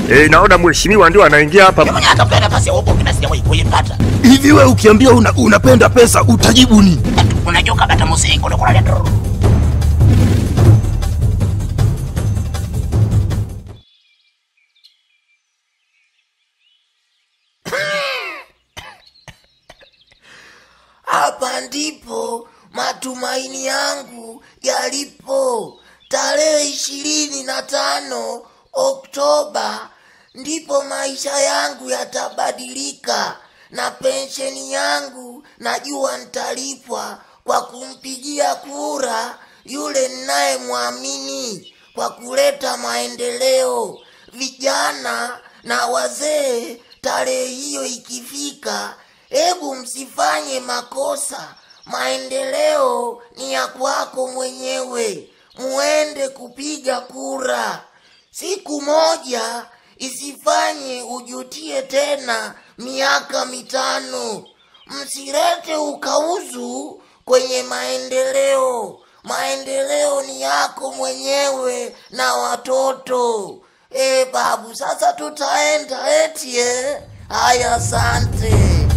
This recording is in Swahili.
Eh, naona mheshimiwa ndio anaingia hapa. Mwenye atafuta nafasi ya ubunge na sijawahi kuipata. Hivi we ukiambia una, unapenda pesa utajibu nini? Unajua kabata musiki ule kuna ndio. Hapa ndipo matumaini yangu yalipo. Tarehe ishirini na tano Oktoba ndipo maisha yangu yatabadilika, na pensheni yangu najua nitalipwa kwa kumpigia kura yule ninayemwamini kwa kuleta maendeleo. Vijana na wazee, tarehe hiyo ikifika, hebu msifanye makosa. Maendeleo ni ya kwako mwenyewe, muende kupiga kura. Siku moja isifanye ujutie tena miaka mitano. Msilete ukauzu kwenye maendeleo. Maendeleo ni yako mwenyewe na watoto. E babu, sasa tutaenda eti eh? Haya, asante.